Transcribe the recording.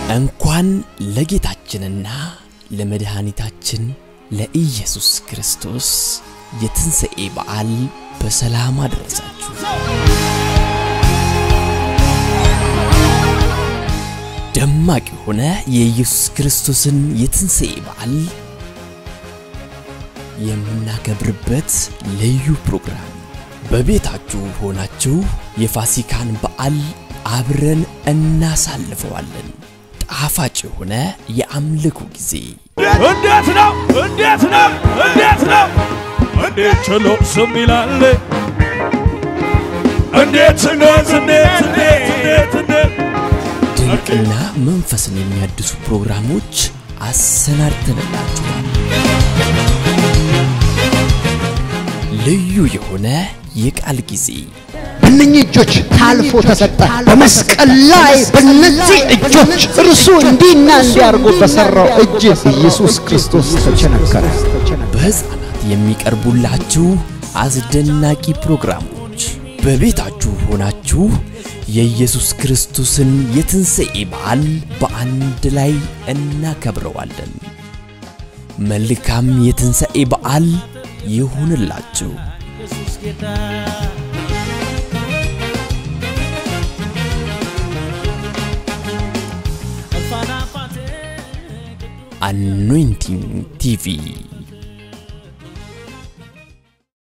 እንኳን ለጌታችንና ለመድኃኒታችን ለኢየሱስ ክርስቶስ የትንሣኤ በዓል በሰላም አደረሳችሁ። ደማቅ የሆነ የኢየሱስ ክርስቶስን የትንሣኤ በዓል የምናከብርበት ልዩ ፕሮግራም በቤታችሁ ሆናችሁ የፋሲካን በዓል አብረን እናሳልፈዋለን። ጣፋጭ የሆነ የአምልኮ ጊዜ እንዴት ነው? እንዴት ነው? እንዴት ነው? እንዴት ችሎ ዝም ይላል? እንዴት እንዴት እንዴት እንዴት እንዴት እንዴት ድንቅና መንፈስን የሚያድሱ ፕሮግራሞች አሰናድተንላችኋል። ልዩ የሆነ የቃል ጊዜ በእነኚህ እጆች ታልፎ ተሰጠ። በመስቀል ላይ በእነዚህ እጆች እርሱ እንዲህና እንዲያርጎ በሠራው እጅ ኢየሱስ ክርስቶስ ተቸነከረ። በሕፃናት የሚቀርቡላችሁ አስደናቂ ፕሮግራሞች በቤታችሁ ሆናችሁ የኢየሱስ ክርስቶስን የትንሣኤ በዓል በአንድ ላይ እናከብረዋለን። መልካም የትንሣኤ በዓል ይሁንላችሁ። አኖይንቲንግ ቲቪ